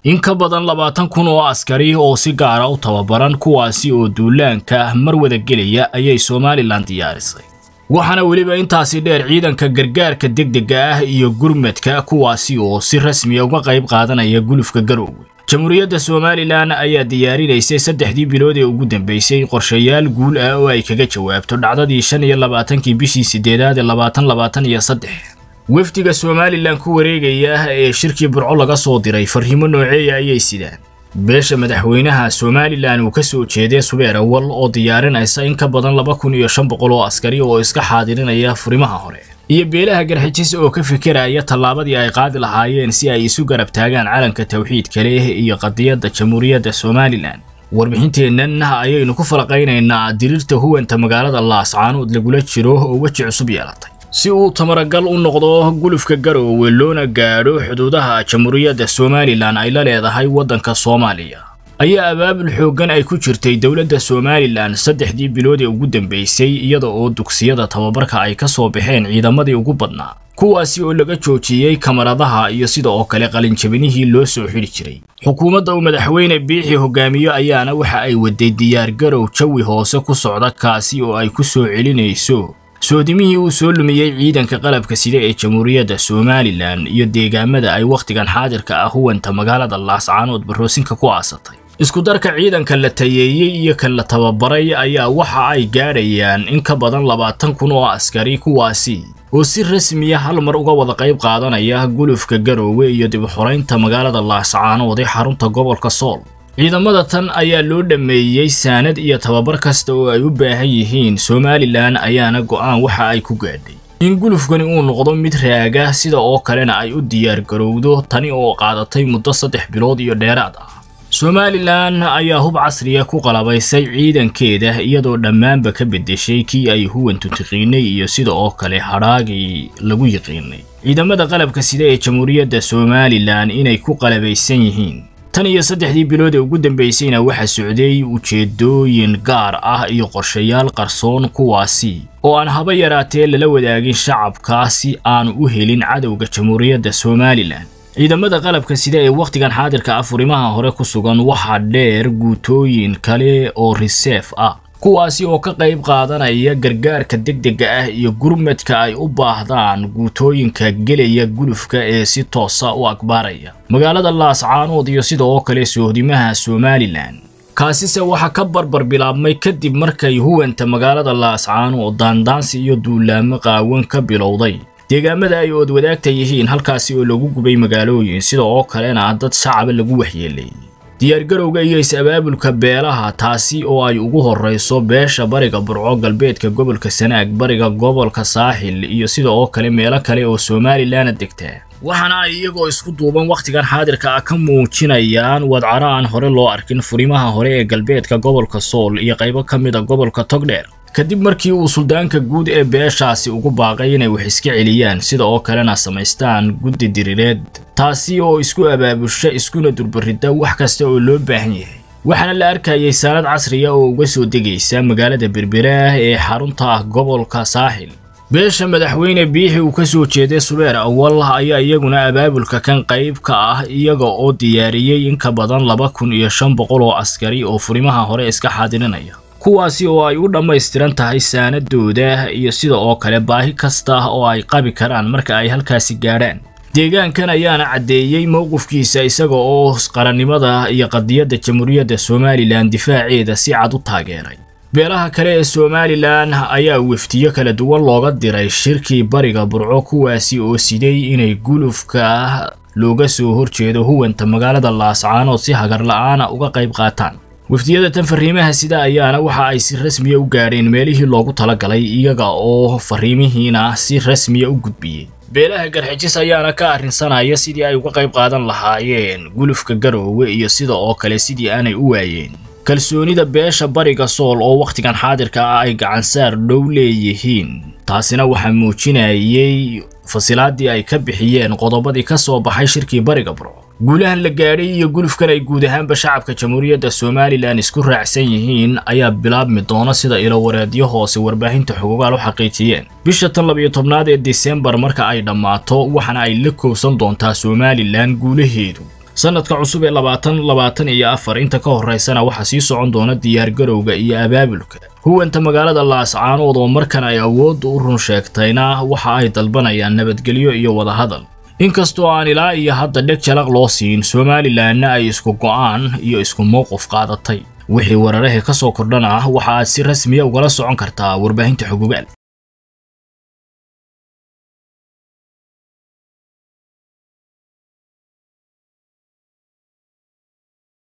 in ka badan labaatan kun oo askari oo si gaara u tababaran kuwaasi oo duulaanka mar wada gelaya ayay somalilan diyaarisay waxaana weliba intaasi dheer ciidanka gargaarka degdega ah iyo gurmadka kuwaasi oo si rasmiya uga qayb qaadanaya gulufka garoowe jamhuuriyadda somalilan ayaa diyaarinaysay saddexdii bilood ee ugu dambeysay qorshayaal guul ah oo ay kaga jawaabto dhacdadii shan iyo labaatankii bishii sideedaad ee labaatan labaatan iyo saddex wafdiga somalilan ku wareegaya ee shirkii burco laga soo diray farriimo nooceeya ayay sidaan beesha madaxweynaha somalilan uu ka soo jeeday subeer awal oo diyaarinaysa in ka badan laba kun iyo shan boqol oo askari oo iska xaadirinaya furimaha hore iyo beelaha garxijis oo ka fikiraya tallaabadii ay qaadi lahaayeen si ay isu garab taagaan calanka tawxiidka leh iyo qadiyadda jamhuuriyadda somalilan warbixinteennan ayaynu ku falaqaynaynaa diriirta huwanta magaalada laascaanood lagula jiro oo weji cusub yeelatay si uu tamaragal u noqdo gulufka garoowe loona gaadho xuduudaha jamhuuriyadda somalilan ay la leedahay waddanka soomaaliya ayaa abaabul xooggan ay ku jirtay dowladda somalilan saddexdii bilood ee ugu dambeysay iyada oo dugsiyada tababarka ay ka soo baxeen ciidamadii ugu badnaa kuwaasi oo laga joojiyey kamaradaha iyo sida oo kale qalinjabinihii loo soo xidhi jiray xukuumadda uu madaxweyne biixi hogaamiyo ayaana waxa ay waday diyaargarow jawi hoose ku socda kaasi oo ay ku soo celinayso soodimihii uu soo lumiyey ciidanka qalabka sida ee jamhuuriyadda somalilan iyo deegaamada ay wakhtigan xaadirka ah huwanta magaalada laascaanood baroosinka ku aasatay iskudarka ciidanka la tayeeyey iyo kan la tababaray ayaa waxa ay gaadhayaan in ka badan labaatan kun oo askari kuwaasi oo si rasmiya hal mar uga wada qayb qaadanaya gulufka garoowe iyo dib u xoraynta magaalada laascaanood ee xarunta gobolka sool ciidamada tan ayaa loo dhammeeyey saanad iyo tababar kasta oo ay u baahan yihiin somalilan ayaana go'aan waxa ay ku gaadhay in gulufkani uu noqdo mid raaga sida oo kalena ay u diyaar garowdo tani oo qaadatay muddo saddex bilood iyo dheeraad ah somalilan ayaa hub casriya ku qalabaysay ciidankeeda iyadoo dhammaanba ka beddeshay kii ay huwantu tiqiinay iyo sida oo kale hadhaagii lagu yiqiinay ciidamada qalabka sida ee jamhuuriyadda somalilan inay ku qalabaysan yihiin tan iyo saddexdii bilood ee ugu dambaysayna waxaa socday ujeedooyin gaar ah iyo qorshayaal qarsoon kuwaasi oo aan haba yaraatee lala wadaagin shacabka si aanu u helin cadowga jamhuuriyadda somalilan ciidamada qalabka sida ee wakhtigan xaadirka ah furimaha hore ku sugan waxaa dheer guutooyin kale oo riseef ah kuwaasi oo ka qayb qaadanaya gargaarka degdega ah iyo gurmadka ay u baahdaan guutooyinka gelaya gulufka ee si toosa u akbaaraya magaalada laascaanood iyo sida oo kale sohdimaha somalilan kaasise waxaa ka barbar bilaabmay kadib markay huwanta magaalada laascaanood daandaansi iyo duulaamo qaawan ka bilowday deegaamada ay ood wadaagta yihiin halkaasi oo lagu gubay magaalooyin sida oo kalena dad shacaba lagu waxyeeleeyey diyaargarowga iyo is-abaabulka beelaha taasi oo ay ugu horrayso beesha bariga burco galbeedka gobolka sanaag bariga gobolka saaxil iyo sida oo kale meelo kale oo somalilanna degtaa waxaana ay iyagoo isku duuban wakhtigan xaadirka ah ka muujinayaan wadcaro aan hore loo arkin furimaha hore ee galbeedka gobolka sool iyo qaybo ka mid a gobolka togdheer kadib markii uu suldaanka guud ee beeshaasi ugu baaqay inay wax iska celiyaan sida oo kalena samaystaan guddi diriireed taasi oo isku abaabusha iskuna durbaridda wax kasta oo loo baahan yahay waxaana la arkayay saanad casriya oo uga soo degaysa magaalada berberaah ee xarunta ah gobolka saaxil beesha madaxweyne biixi uu ka soo jeeday subeer awal ayaa iyaguna abaabulka kan qayb ka ah iyaga oo diyaariyey in ka badan laba kun iyo shan boqol oo askari oo furimaha hore iska xaadirinaya kuwaasi oo ay u dhammaystiran tahay saanadooda iyo sida oo kale baahi kasta oo ay qabi karaan marka ay halkaasi gaadhaan deegaankan ayaana caddeeyey mowqifkiisa isaga oo qarannimada iyo qadiyadda jamhuuriyadda somalilan difaaceeda si cad u taageeray beelaha kale ee somalilan ayaa weftiyo kala duwan looga diray shirkii bariga burco kuwaasi oo siday inay gulufka looga soo horjeedo huwanta magaalada laascaanood si hagar la'aana uga qayb qaataan wafdiyada tan fariimaha sida ayaana waxa ay si rasmiya u gaadheen meelihii loogu talagalay iyaga oo fariimihiina si rasmiya u gudbiyey beelaha garxijis ayaana ka arrinsanaya sidii ay uga qayb qaadan lahaayeen gulufka garoowe iyo sida oo kale sidii aanay u waayeen kalsoonida beesha bariga sool oo wakhtigan xaadirka ah ay gacansaar dhow leeyihiin taasina waxaa muujinayay fasilaadii ay ka bixiyeen qodobadii ka soo baxay shirkii bariga burco guulahan la gaadhay iyo gulufkan ay guud ahaanba shacabka jamhuuriyadda somalilan isku raacsan yihiin ayaa bilaabmi doona sida ilowareedyo hoose warbaahinta xogogaal u xaqiijiyeen bisha tan labiyo tobnaad ee disembar marka ay dhammaato waxaana ay la kowsan doontaa somalilan guulaheedu sanadka cusub ee labaatan labaatan iyo afar inta ka horeysana waxaa sii socon doona diyaargarowga iyo abaabulka huwanta magaalada laascaanood oo markan ay awoodda u run sheegtayna waxa ay dalbanayaan nabadgelyo iyo wadahadal inkastoo aan ilaa iyo hadda dheg jalaq loo siin somalilanna ay isku go'aan iyo isku mowqif qaadatay wixii weerarahii ka soo kordhana waxa aad si rasmiya ugala socon kartaa warbaahinta xogogaal